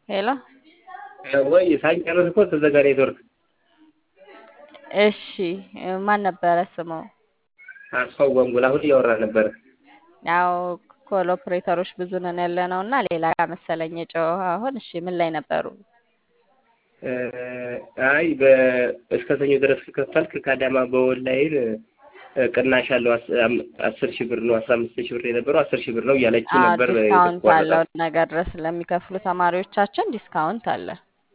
ሄሎ ወይ ሳንጨርስ እኮ ተዘጋ ኔትወርክ። እሺ ማን ነበረ ስሙ? አስፋው ጓንጉል አሁን እያወራ ነበረ። ያው ኮል ኦፕሬተሮች ብዙ ነን ያለ ነው እና ሌላ ጋር መሰለኝ የጮኸ አሁን። እሺ ምን ላይ ነበሩ? አይ እስከ ሰኞ ድረስ ከከፈልክ ከአዳማ በኦንላይን ቅናሽ አለው አስር ሺህ ብር ነው አስራ አምስት ሺህ ብር የነበረው አስር ሺህ ብር ነው እያለች ነበር። ዲስካውንት አለው ነገ ድረስ ለሚከፍሉ ተማሪዎቻችን ዲስካውንት አለ።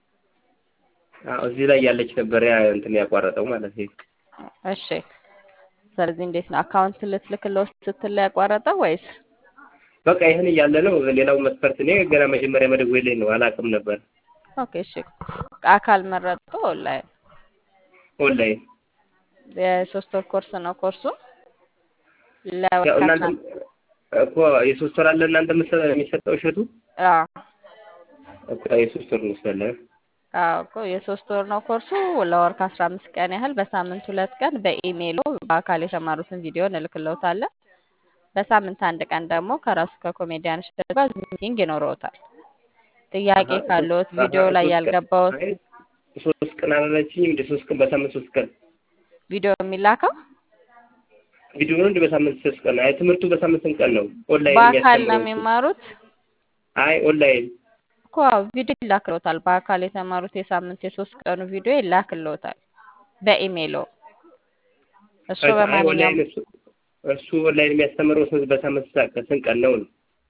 እዚህ ላይ ያለች ነበር ያ እንትን ያቋረጠው ማለት ነው። እሺ ስለዚህ እንዴት ነው አካውንት ልትልክለው ስትል ላይ ያቋረጠው ወይስ? በቃ ይህን እያለ ነው። ሌላው መስፈርት እኔ ገና መጀመሪያ መደወል ላይ ነው አላውቅም ነበር። ኦኬ እሺ አካል መረጡ ኦንላይን ኦንላይን የሶስት ወር ኮርስ ነው ኮርሱ እናንተ እኮ የሶስት ወር አለ እናንተ የሚሰጠው እሸቱ እኮ የሶስት ወር መስለህ አዎ እኮ የሶስት ወር ነው ኮርሱ ለወር ከአስራ አምስት ቀን ያህል በሳምንት ሁለት ቀን በኢሜይሎ በአካል የተማሩትን ቪዲዮ እንልክለውታለን። በሳምንት አንድ ቀን ደግሞ ከራሱ ከኮሜዲያን እሸቱ ጋር ሚቲንግ ይኖረውታል። ጥያቄ ካለዎት ቪዲዮ ላይ ያልገባዎት ሶስት ቀን አላለችኝ እንደ ሶስት ቀን በሳምንት ሶስት ቀን ቪዲዮ የሚላከው ቪዲዮ ነው እንደ በሳምንት ሶስት ቀን አይ ትምህርቱ በሳምንት ስንት ቀን ነው ኦንላይን በአካል ነው የሚማሩት አይ ኦንላይን እኮ ቪዲዮ ይላክልዎታል በአካል የተማሩት የሳምንት የሶስት ቀኑ ቪዲዮ ይላክልዎታል በኢሜይሎ እሱ በማንኛውም እሱ ኦንላይን የሚያስተምረው በሳምንት ስንት ቀን ነው ነው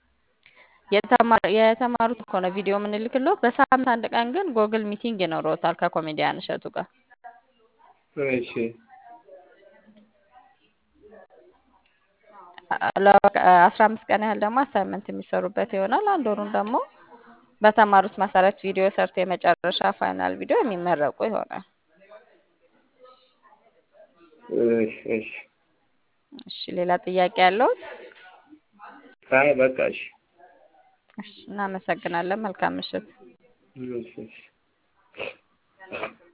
የተማሩት እኮ ነው ቪዲዮ የምንልክልዎት በሳምንት አንድ ቀን ግን ጎግል ሚቲንግ ይኖረውታል ከኮሜዲያን እሸቱ ጋር እሺ አስራ አምስት ቀን ያህል ደግሞ አሳይመንት የሚሰሩበት ይሆናል። አንድ ወሩን ደግሞ በተማሩት መሰረት ቪዲዮ ሰርቶ የመጨረሻ ፋይናል ቪዲዮ የሚመረቁ ይሆናል። እሺ እሺ ሌላ ጥያቄ ያለዎት? አይ በቃ እሺ እሺ እናመሰግናለን። መልካም ምሽት። እሺ እሺ